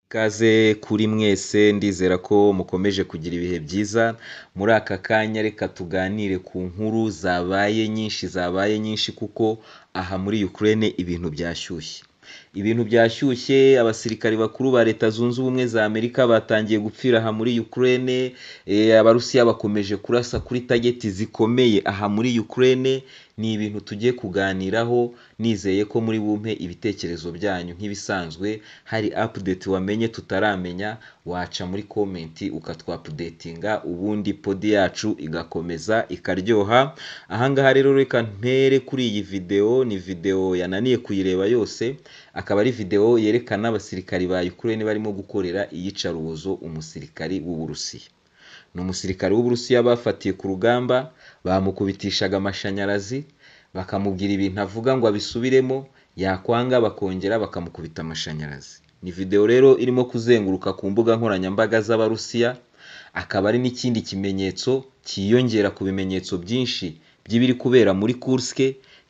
Ikaze kuri mwese ndizera ko mukomeje kugira ibihe byiza, muri aka kanya reka tuganire ku nkuru zabaye nyinshi zabaye nyinshi kuko aha muri Ukraine ibintu byashyushye, ibintu byashyushye abasirikare bakuru ba leta zunze ubumwe za Amerika batangiye gupfira aha muri Ukraine, abarusiya bakomeje kurasa kuri tageti zikomeye aha muri Ukraine, ni ibintu tugiye kuganiraho nizeye ko muri bumpe ibitekerezo byanyu nk'ibisanzwe, hari apudeti wamenye tutaramenya waca muri komenti ukatwapudetinga ubundi podi yacu igakomeza ikaryoha, aha ngaha rero reka mpere kuri iyi videwo, ni videwo yananiye kuyireba yose, akaba ari videwo yerekana abasirikari ba Ukraine barimo gukorera iyicarubozo umusirikari w'Uburusiya, ni umusirikare w'Uburusiya bafatiye ku rugamba, bamukubitishaga amashanyarazi, bakamubwira ibintu avuga ngo abisubiremo, yakwanga bakongera bakamukubita amashanyarazi, ni videwo rero irimo kuzenguruka ku mbuga nkoranyambaga z'Abarusiya, akaba ari n'ikindi kimenyetso cyiyongera ku bimenyetso byinshi by'ibiri kubera muri Kursk,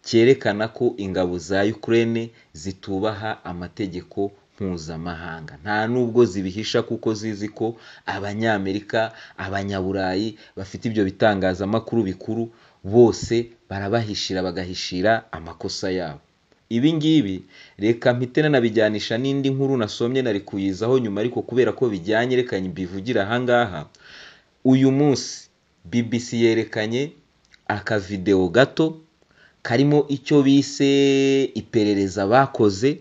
cyerekana ko ingabo za Ukraine zitubaha amategeko mpuzamahanga, nta nubwo zibihisha kuko zizi ko Abanyamerika, Abanyaburayi bafite ibyo bitangazamakuru bikuru bose barabahishira bagahishira amakosa yabo, ibi ngibi reka mpite nanabijyanisha n'indi nkuru nasomye nari kuyizaho nyuma ariko kubera ko bijyanye reka mbivugire aha ngaha, uyu munsi BBC yerekanye akavidewo gato karimo icyo bise iperereza bakoze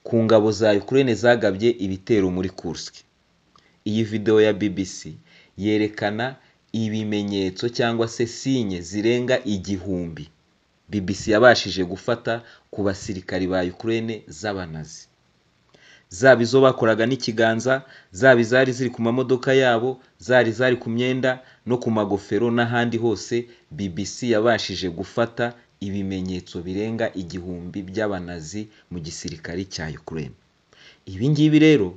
ku ngabo za Ukraine zagabye ibitero muri Kursk, iyi videwo ya BBC yerekana ibimenyetso cyangwa se sinye zirenga igihumbi BBC yabashije gufata ku basirikari ba Ukraine z'abanazi, zaba izo bakoraga n'ikiganza, zaba izari ziri ku mamodoka yabo, zari izari ku myenda no ku magofero n'ahandi hose, BBC yabashije gufata ibimenyetso birenga igihumbi by'abanazi mu gisirikare cya Ukraine, ibi ngibi rero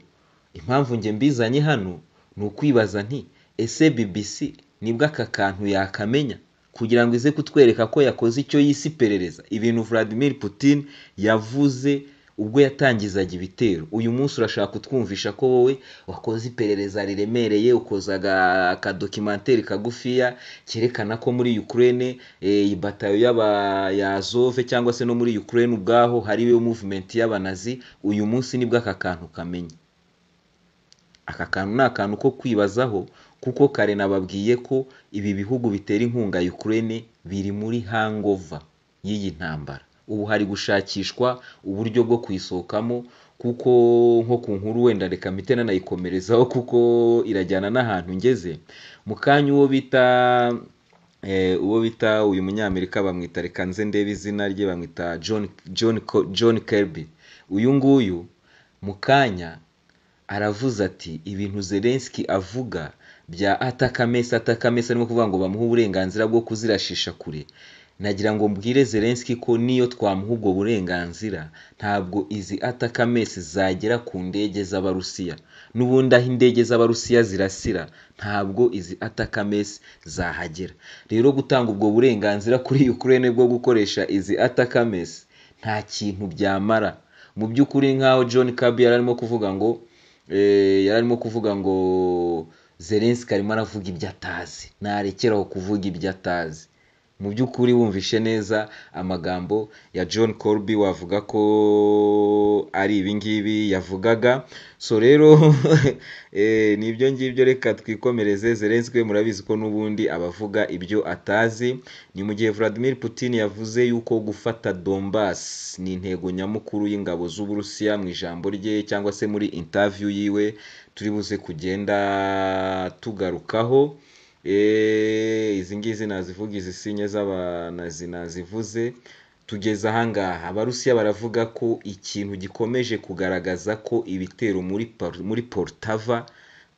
impamvu njye mbizanye hano ni ukwibaza nti ese BBC nibwo aka kantu yakamenya kugira ngo ize kutwereka ko yakoze icyo yise iperereza, ibintu Vladimir Putin yavuze ubwo yatangizaga ibitero, uyu munsi urashaka kutwumvisha ko wowe wakoze iperereza riremereye, ukoza akadokimantere kagufiya kerekana ko muri Ukraine batayo y'Abazove cyangwa se no muri Ukraine ubwaho hariyo muvumenti y'abanazi, uyu munsi nibwo aka kantu kamenya, aka kantu ni akantu ko kwibazaho kuko kare nababwiye ko ibi bihugu bitera inkunga Ukraine biri muri hangover y'iyi ntambara, ubu hari gushakishwa uburyo bwo kuyisohokamo kuko nko ku nkuru wenda reka mpite nanayikomerezaho kuko irajyana n'ahantu ngeze, mu kanya uwo bita uwo bita uyu munyamerika bamwita reka nze ndebe izina rye bamwita John John John Kirby, uyu nguyu mu kanya aravuze ati ibintu Zelensky avuga bya atakamesa atakamesa arimo kuvuga ngo bamuhe uburenganzira bwo kuzirashisha kure, nagira ngo mbwire Zelensky ko n'iyo twamuha ubwo burenganzira ntabwo izi atakamesi zagera ku ndege z'Abarusiya, n'ubundi aho indege z'Abarusiya zirasira ntabwo izi atakamesi zahagera, rero gutanga ubwo burenganzira kuri Ukraine bwo gukoresha izi atakamesi nta kintu byamara, mu by'ukuri nk'aho John Kirby yari arimo kuvuga ngo yari arimo kuvuga ngo Zelensky arimo aravuga ibyo atazi, narekeraho kuvuga ibyo atazi, mu by'ukuri wumvishe neza amagambo ya John Kirby wavuga ko ari ibi ngibi yavugaga, so rero ni ibyo ngibyo reka twikomereze, Zelensky murabizi ko n'ubundi aba avuga ibyo atazi, ni mu gihe Vladimir Putin yavuze yuko gufata Donbass ni intego nyamukuru y'ingabo z'Uburusiya mu ijambo rye cyangwa se muri interview yiwe turi buze kugenda tugarukaho, izi ngizi nazivuga izi sinye z'abanazi nazivuze, tugeze aha ngaha Abarusiya baravuga ko ikintu gikomeje kugaragaza ko ibitero muri muri Poltava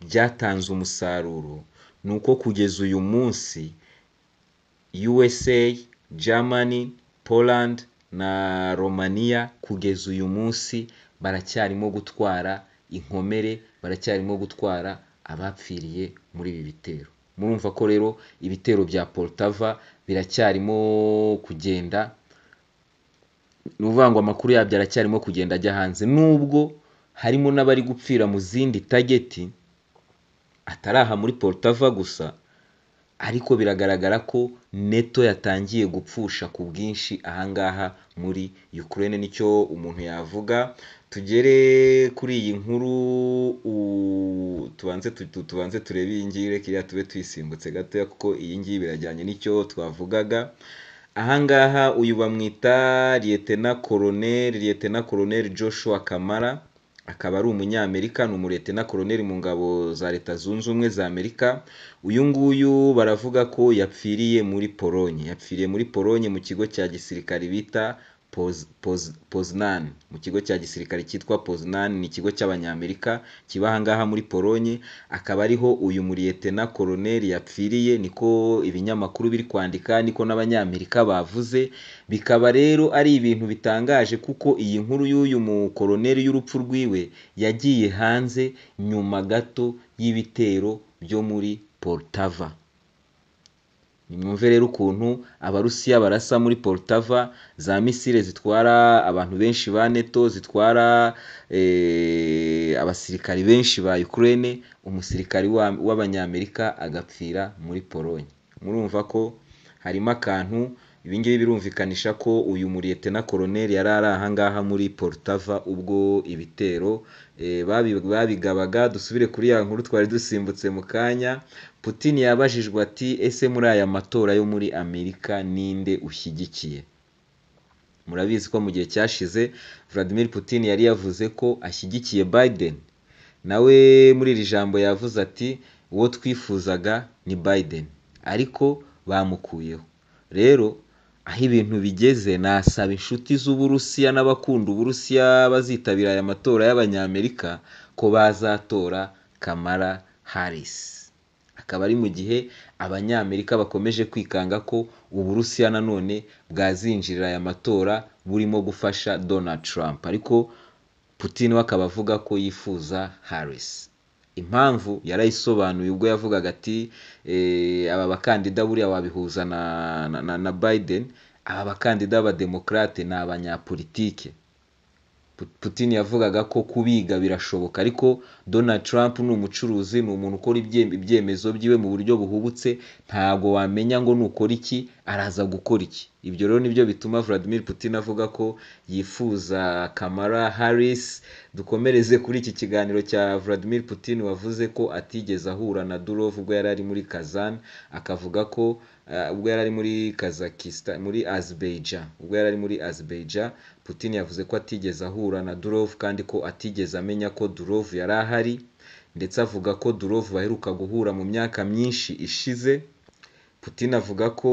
byatanze umusaruro, ni uko kugeza uyu munsi USA, Germany, Poland na Romania kugeza uyu munsi baracyarimo gutwara inkomere, baracyarimo gutwara abapfiriye muri ibi bitero, murumva ko rero ibitero bya Poltava biracyarimo kugenda, ni ukuvuga ngo amakuru yabyo aracyarimo kugenda ajya hanze, nubwo harimo n'abari gupfira mu zindi tageti atari aha muri porutava gusa ariko biragaragara ko neto yatangiye gupfusha ku bwinshi ahangaha muri Ukraine nicyo umuntu yavuga tugere kuri iyi nkuru u- tubanze tu- tu- tubanze turebe iyi ngiyi reka iriya tube tuyisimbutse gatoya kuko iyi ngiyi birajyanye n'icyo twavugaga ahangaha uyu bamwita liyetena koroneri liyetena koroneri Joshua Kamara akaba ari umunyamerika ni umuretena koroneri mu ngabo za leta zunze ubumwe za amerika uyu nguyu baravuga ko yapfiriye muri polonye yapfiriye muri polonye mu kigo cya gisirikare bita Poz- Poz- poznan mu kigo cya gisirikare cyitwa poznan ni ikigo cy'abanyamerika kiba ahangaha muri polonye akaba ariho uyu muriyetena koroneri yapfiriye niko ibinyamakuru biri kwandika niko n'abanyamerika bavuze bikaba rero ari ibintu bitangaje kuko iyi nkuru y'uyu mukoroneri y'urupfu rwiwe yagiye hanze nyuma gato y'ibitero byo muri poltava nimwumve rero ukuntu abarusiya barasa muri poltava za misile zitwara abantu benshi ba neto zitwara eh, abasirikari benshi ba ukraine umusirikari wa- w'abanyamerika agapfira muri polonye murumva ko harimo akantu ibi ngibi birumvikanisha ko uyu muriyetena koroneri yari ari ahangaha muri poltava ubwo ibitero eh, babi- babigabaga dusubire kuri ya nkuru twari dusimbutse mu kanya putin yabajijwe ati ese muri aya matora yo muri amerika ninde ushyigikiye murabizi ko mu gihe cyashize vladimir putin yari yavuze ko ashyigikiye biden nawe muri iri jambo yavuze ati uwo twifuzaga ni biden ariko bamukuyeho rero aho ibintu bigeze nasaba inshuti z'uburusiya n'abakunda uburusiya bazitabira aya matora y'abanyamerika ko bazatora kamara harris akaba ari mu gihe abanyamerika bakomeje kwikanga ko uburusiya nanone bwazinjirira aya matora burimo gufasha donald trump ariko putin we akaba avuga ko yifuza harris impamvu yarayisobanuye ubwo yavugaga ati "Eh, aba bakandida buriya wabihuza na, na, na, na biden aba bakandida b'abademokarate ni abanyapolitike Pu- Putin yavugaga ko kubiga birashoboka ariko Donald Trump ni umucuruzi ni umuntu ukora ibye- ibyemezo byiwe mu buryo buhubutse ntago wamenya ngo nukora iki araza gukora iki ibyo rero nibyo bituma Vladimir Putin avuga ko yifuza Kamala Harris dukomereze kuri iki kiganiro cya Vladimir Putin wavuze ko atigeze ahura na Durov ubwo yari ari muri Kazan akavuga ko eh, ubwo yari ari muri Kazakhstan muri Azerbaijan ubwo yari ari muri Azerbaijan Putin yavuze ko atigeze ahura na Durov kandi ko atigeze amenya ko Durov yari ahari ndetse avuga ko Durov baheruka guhura mu myaka myinshi ishize Putin avuga ko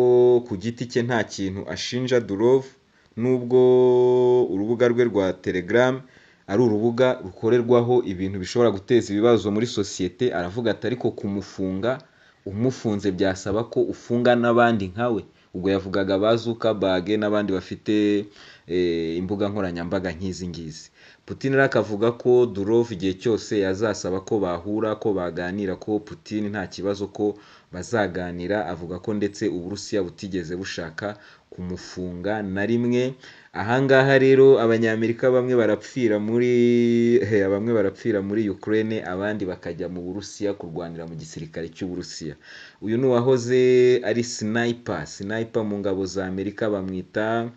ku giti cye nta kintu ashinja Durov nubwo urubuga rwe rwa Telegram ari urubuga rukorerwaho ibintu bishobora guteza ibibazo muri sosiyete aravuga ati ariko kumufunga umufunze byasaba ko ufunga n'abandi nkawe ubwo yavugaga ba Zuckerberg n'abandi bafite eh, imbuga nkoranyambaga nk'izi ngizi Putin rero akavuga ko Durov igihe cyose yazasaba ko bahura ko baganira ko Putin nta kibazo ko bazaganira avuga ko ndetse Uburusiya butigeze bushaka kumufunga na rimwe ahangaha rero abanyamerika bamwe barapfira muri bamwe barapfira muri Ukraine abandi bakajya mu Burusiya kurwanira mu gisirikare cy'Uburusiya uyu ni uwahoze ari sniper sniper mu ngabo za Amerika bamwita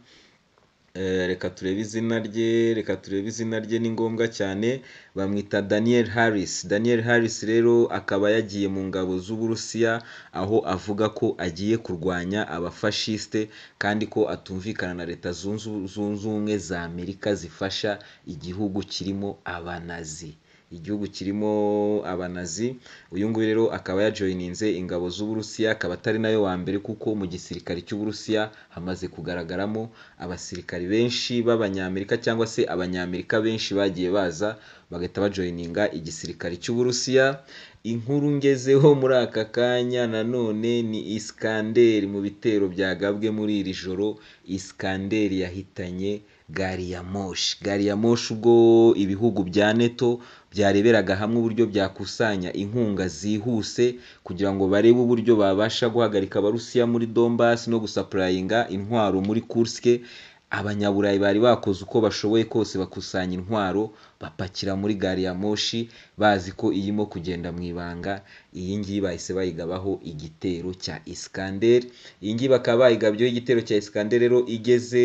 Eh, reka turebe izina rye reka turebe izina rye ni ngombwa cyane bamwita daniel harris daniel harris rero akaba yagiye mu ngabo z'uburusiya aho avuga ko agiye kurwanya abafashiste kandi ko atumvikana na leta zunze zunze ubumwe za amerika zifasha igihugu kirimo abanazi igihugu kirimo abanazi uyu nguyu rero akaba yajoyininze ingabo z'uburusiya akaba atari nayo wa mbere kuko mu gisirikare cy'uburusiya hamaze kugaragaramo abasirikari benshi b'abanyamerika cyangwa se abanyamerika benshi bagiye baza bagahita bajoyininga igisirikare cy'uburusiya inkuru ngezeho muri aka kanya nanone ni isikanderi mu bitero byagabwe muri iri joro isikanderi yahitanye gari ya moshi gari ya moshi ubwo ibihugu bya neto byareberaga hamwe uburyo byakusanya inkunga zihuse kugira ngo barebe uburyo babasha guhagarika abarusiya muri Donbass no gusapurayinga intwaro muri Kursk abanyaburayi bari bakoze uko bashoboye kose bakusanya intwaro bapakira muri gari ya moshi bazi ko irimo kugenda mu ibanga iyi ngiyi bahise bayigabaho igitero cya Iskander iyi ngiyi bakaba bayigabyeho igitero cya Iskander rero igeze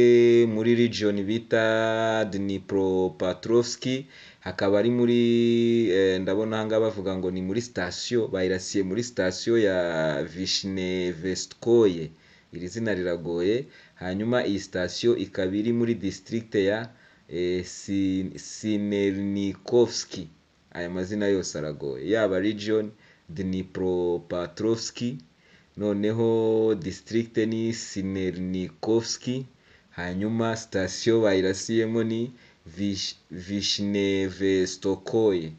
muri region bita Dnipropetrovsk hakaba ari muri eh, ndabona aha ngaha bavuga ngo ni muri sitasiyo bayirasiye muri sitasiyo ya Vishnevestkoye iri zina riragoye hanyuma iyi sitasiyo ikaba iri muri district ya eh, Sin- Sinernikovski aya mazina yose aragoye yaba region Dnipropetrovsk noneho district ni Sinernikovski hanyuma sitasiyo bayirasiyemo ni Vish- Vishnevestkoye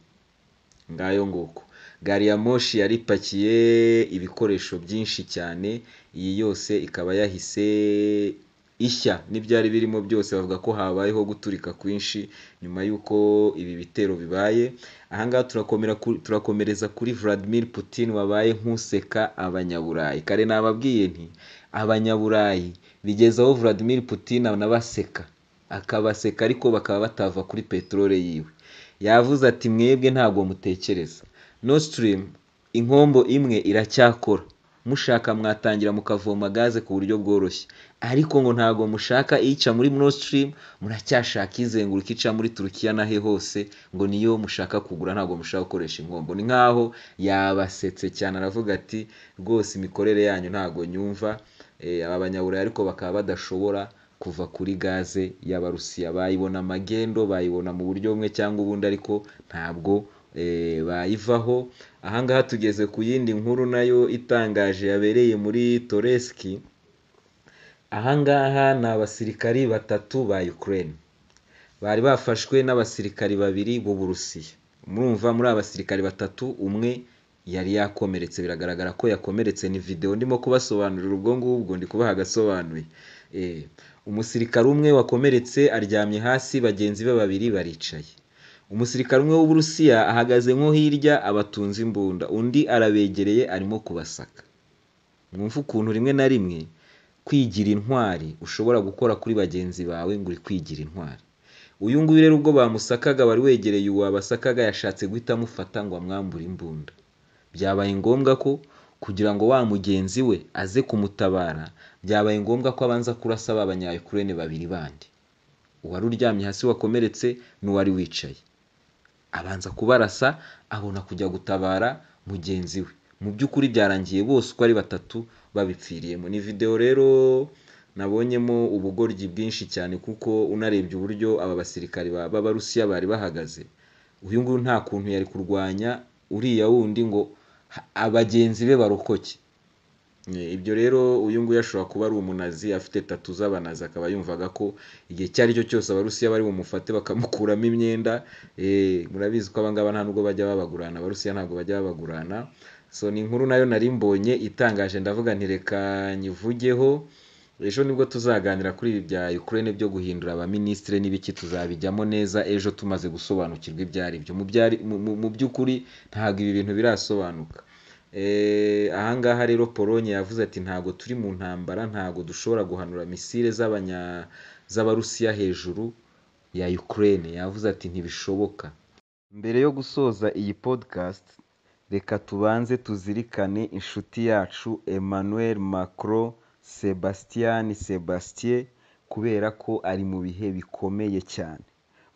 ngayo nguko gari ya moshi yari ipakiye ibikoresho byinshi cyane iyi yose ikaba yahise ishya n'ibyari birimo byose bavuga ko habayeho guturika kwinshi nyuma y'uko ibi bitero bibaye ahangaha turakomera ku- turakomereza kuri Vladimir Putin wabaye nk'useka abanyaburayi kare nababwiye nti abanyaburayi bigeze aho Vladimir Putin anabaseka akabaseka ariko bakaba batava kuri peteroli yiwe yavuze ati mwebwe ntabwo mutekereza Nord Stream inkombo imwe iracyakora mushaka mwatangira mukavoma gaze ku buryo bworoshye ariko ngo ntabwo mushaka ica muri Nord Stream muracyashaka izenguruka ica muri Turukiya nahe hose ngo niyo mushaka kugura ntabwo mushaka gukoresha inkombo ni nkaho yabasetse cyane aravuga ati rwose imikorere yanyu ntabwo nyumva eh, aba banyaburayi ariko bakaba badashobora kuva kuri gaze y'abarusiya bayibona amagendo bayibona mu buryo bumwe cyangwa ubundi ariko ntabwo eh, bayivaho ahangaha tugeze ku yindi nkuru nayo itangaje yabereye muri toreski ahangaha ni abasirikari batatu ba ukraine bari bafashwe n'abasirikari babiri b'uburusiya murumva muri aba basirikari batatu umwe yari yakomeretse biragaragara ko yakomeretse ni videwo ndimo kubasobanurira ubwo ngubwo ndi kubaha agasobanuye Eh, umusirikari umwe wakomeretse aryamye hasi bagenzi be babiri baricaye umusirikari umwe w'uburusiya ahagaze nko hirya abatunze imbunda undi arabegereye arimo kubasaka mwumva ukuntu rimwe na rimwe kwigira intwari ushobora gukora kuri bagenzi bawe ngo uri kwigira intwari uyu nguyu rero ubwo bamusakaga wari wegereye uwabasakaga yashatse guhita amufata ngo amwambure imbunda byabaye ngombwa ko kugira ngo wa mugenzi we aze kumutabara byabaye ngombwa ko abanza kurasa ba banyayukurene babiri bandi uwari uryamye hasi wakomeretse n'uwari wicaye abanza kubarasa abona kujya gutabara mugenzi we mu by'ukuri byarangiye bose uko ari batatu babipfiriyemo ni videwo rero nabonyemo ubugoryi bwinshi cyane kuko unarebye uburyo aba basirikari ba- b'abarusiya bari bahagaze uyu nguyu nta kuntu yari kurwanya uriya wundi ngo ha- abagenzi be barokoke Eh, ibyo rero uyu nguyu ashobora kuba ari umunazi afite tatu z'abanazi akaba yumvaga ko igihe icyo ari cyo cyose abarusiya bari bumufate bakamukuramo imyenda eh, murabizi ko abangaba nta nubwo bajya babagurana abarusiya ntabwo bajya babagurana so ni inkuru nayo nari mbonye itangaje ndavuga nti reka nyivugeho ejo nibwo tuzaganira kuri ibi bya Ukraine byo guhindura abaminisitiri n'ibiki tuzabijyamo neza ejo tumaze gusobanukirwa ibyo ari byo Mu byari- mu- mu- mu by'ukuri ntabwo ibi bintu birasobanuka Eh, ahangaha rero Pologne yavuze ati ntabwo turi mu ntambara ntabwo dushobora guhanura misile z'abanya z'abarusiya hejuru ya Ukraine yavuze ati ntibishoboka mbere yo gusoza iyi podcast reka tubanze tuzirikane inshuti yacu Emmanuel Macron Sebastian Sebastien kubera ko ari mu bihe bikomeye cyane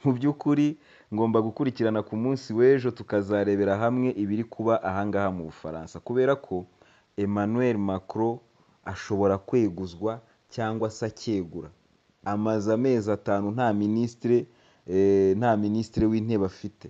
mu by'ukuri ngomba gukurikirana ku munsi w'ejo tukazarebera hamwe ibiri kuba ahangaha mu bufaransa kubera ko emmanuel macron ashobora kweguzwa cyangwa se akegura amaze amezi atanu nta minisitire eh, nta minisitire w'intebe afite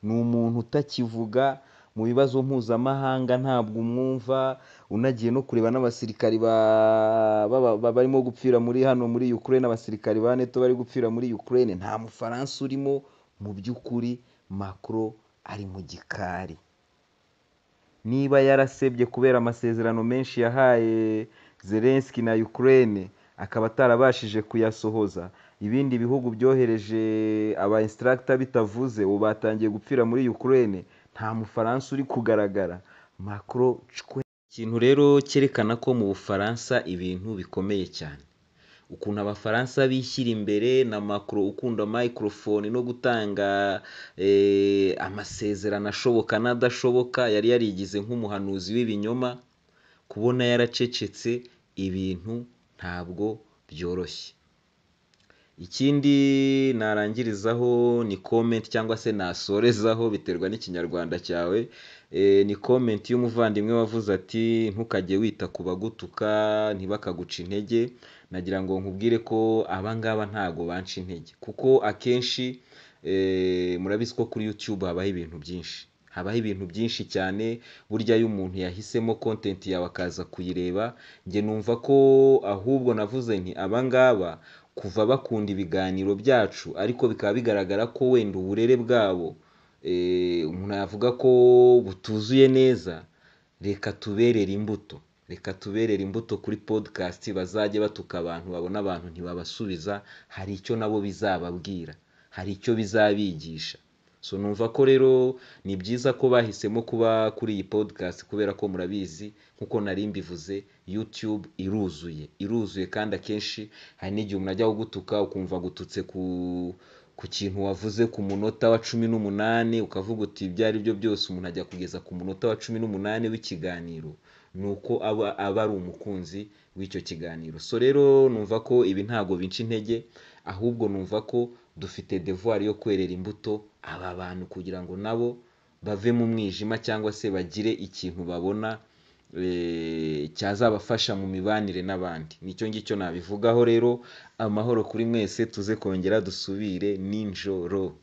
ni umuntu utakivuga mu bibazo mpuzamahanga ntabwo umwumva unagiye no kureba n'abasirikari ba- baba- ba- barimo gupfira muri hano muri Ukraine abasirikari ba NATO bari gupfira muri Ukraine nta mufaransa urimo mu by'ukuri Macron ari mu gikari niba yarasebye kubera amasezerano menshi yahaye Zelensky na Ukraine akaba atarabashije kuyasohoza ibindi bihugu byohereje aba instructor bitavuze ubu batangiye gupfira muri Ukraine nta mufaransa uri kugaragara Macron cwe ikintu rero cyerekana ko mu Bufaransa ibintu bikomeye cyane ukuntu abafaransa bishyira imbere na macro ukunda microphone no gutanga eh, amasezerano ashoboka n'adashoboka yari yarigize nk'umuhanuzi w'ibinyoma kubona yaracecetse ibintu ntabwo byoroshye ikindi narangirizaho ni comment cyangwa se nasorezaho biterwa n'ikinyarwanda cyawe Eh, ni comment y'umuvandimwe wavuze ati ntukajye wita ku bagutuka ntibakaguca intege nagira ngo nkubwire ko abangaba ntago banca intege kuko akenshi eh, murabizi ko kuri YouTube habaho ibintu byinshi habaho ibintu byinshi cyane burya iyo umuntu yahisemo content yawe akaza kuyireba njye numva ko ahubwo navuze nti abangaba kuva bakunda ibiganiro byacu ariko bikaba bigaragara ko wenda uburere bwabo eh, umuntu yavuga ko butuzuye neza reka tuberere imbuto reka tuberere imbuto kuri podcast bazajye batuka abantu babona abantu ntibabasubiza hari icyo nabo bizababwira hari icyo bizabigisha so numva ko rero ni byiza ko bahisemo kuba kuri iyi podcast kubera ko murabizi nkuko nari mbivuze YouTube iruzuye iruzuye kandi akenshi hari n'igihe umuntu ajya kugutuka ukumva agututse ku ku kintu wavuze ku munota wa cumi n'umunani ukavuga uti ibyo ari byo byose umuntu ajya kugeza ku munota wa cumi n'umunani w'ikiganiro ni uko aba, aba ari umukunzi w'icyo kiganiro so rero numva ko ibi ntago binca intege ahubwo numva ko dufite devoir yo kwerera imbuto aba bantu kugira ngo nabo bave mu mwijima cyangwa se bagire ikintu babona eh, cyazabafasha mu mibanire n'abandi nicyo ngicyo nabivugaho rero amahoro kuri mwese tuze kongera dusubire ninjoro